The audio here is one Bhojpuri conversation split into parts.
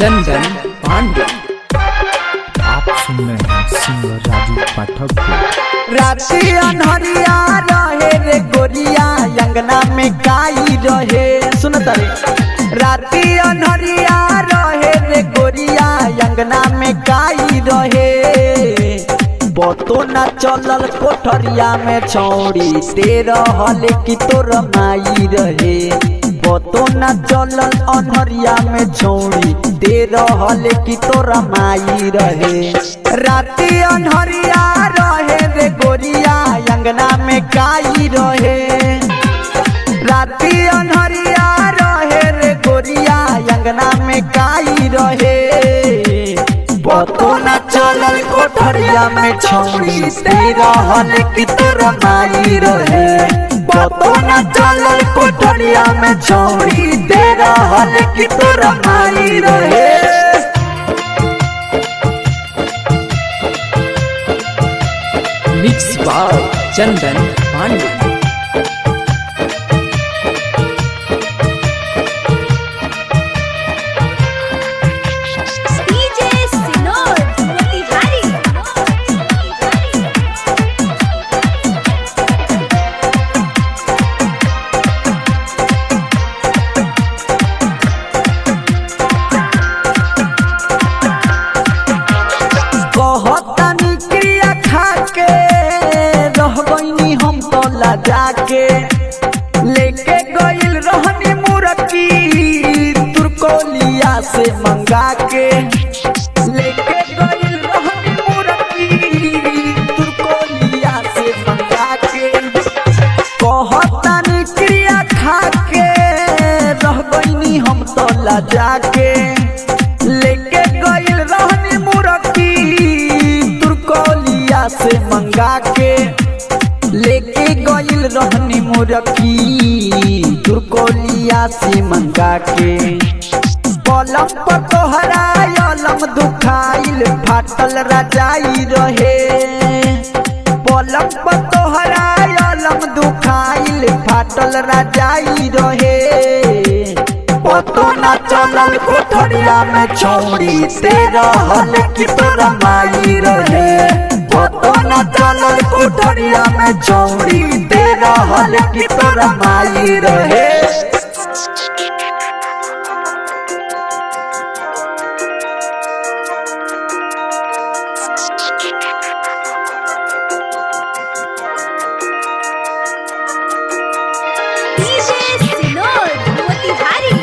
चंदन पांडे आप सुन रहे हैं सिंगर राजू पाठक को राती अनहरिया रहे रे गोरिया अंगना में गाई रहे सुन तारे राती अनहरिया रहे रे गोरिया अंगना में गाई रहे बतो न चलल कोठरिया में छौड़ी तेरह हल की तोर माई रहे बतो न चलल अनहरिया में छौड़ी तेरह हल की तोर माई रहे राती अनहरिया रहे रे गोरिया अंगना में गाई रहे राती अनहरिया रहे रे गोरिया अंगना में गाई रहे बतो न चलल कोठरिया में छौड़ी तेरा हल की तोरा माई रहे बतो न चलल कोठरिया में छौड़ी तेरा हल की तोरा माई रहे mix by Chandan Pandey DJ Sinor Motihari कहतानी क्रिया खाके रह गईनी हम तो लजा के लेके गइल रहनी मुरकी तुरकोलिया से मंगा के लेके गइल रहनी मुरकी तुरकोलिया से मंगा के कहतानी क्रिया खाके रह गईनी हम तो लजा के लेके गइल रहनी मुरकी तुरकोलिया से मंगा के लेके गइल रहनी मुरकी तुरकोलिया से मंगा के पलम पर तोहरा अलम दुखाइल फाटल रजाई रहे पलम पर तोहरा अलम दुखाइल फाटल रजाई रहे पतो न चलल कोठरिया में छौड़ी तेरा हल की तोरा माई रहे पतो न चलल कोठरिया में छौड़ी तेरा हल की तोरा माई रहे डीजे सिनोर मोतिहारी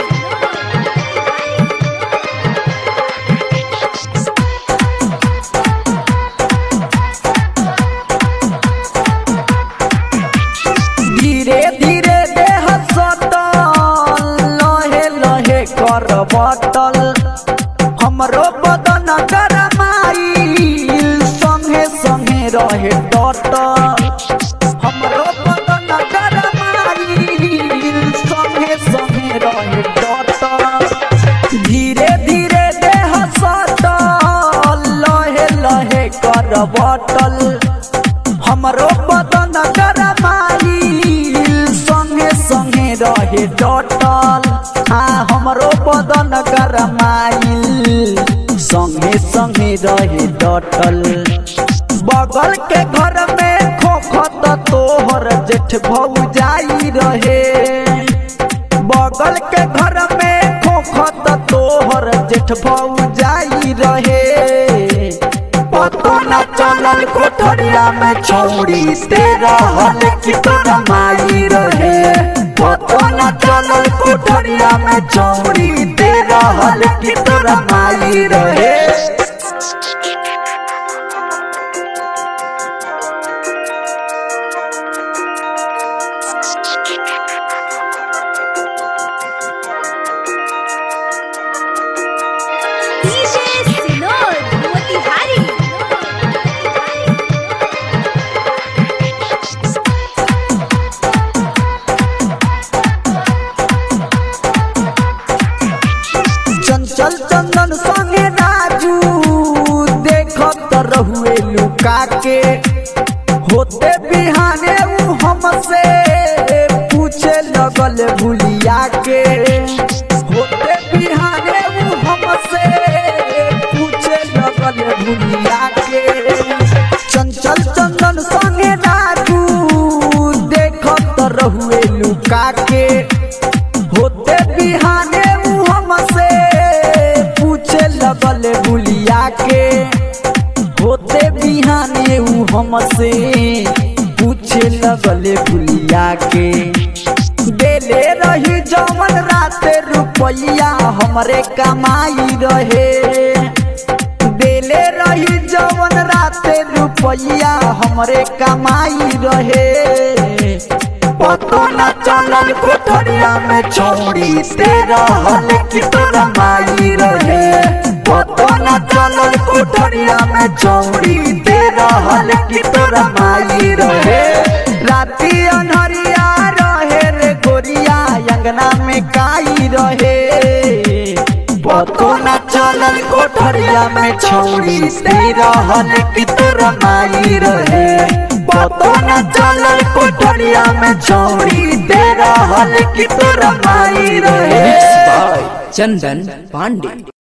धीरे धीरे देह सटल लहे लहे कर बटल हमरो बदन गरमाइल संगे संगे रहे डटल हमरो बदन गरमाइल संगे संगे रहे डटल धीरे धीरे देह सटल लहे लहे कर बटल हमरो बदन गरमाइल संगे संगे रहे डटल हाँ हमरो बदन गरमाइल संगे संगे रहे डटल बगल के घर में खोखत तोहर जेठ भौजाई रहे बगल के घर में खोखत तोहर जेठ भौजाई रहे पतो न चलल कोठरिया में छौड़ी तेरा हल की तोरा माई रहे पतो न चलल कोठरिया में छौड़ी तेरा हल की तोरा माई रहे डीजे सिनोर मोतिहारी चंचल चंदन संगे राजू देखत रहुए लुका के होते बिहाने उ हमसे पूछे लगल भूलिया के होते बिहाने उ हमसे हमसे पूछे लगले भुलिया के देले रही जवन रात रुपैया हमरे कमाई रहे देले रही जवन रात रुपैया हमरे कमाई रहे पतो न चलल कोठरिया में छोड़ी तेरा हल की तोरा माई रहे पतो न चलल कोठरिया में छोड़ी तेरा हल की तोरा माई रहे राती अनहरिया रहे रे गोरिया अंगना में काई रहे पतो न चलल कोठरिया में छोड़ी तेरा हल की तोरा माई रहे पतो न चलल कोठरिया में छोड़ी तेरा हल की तोरा माई रहे चंदन पांडे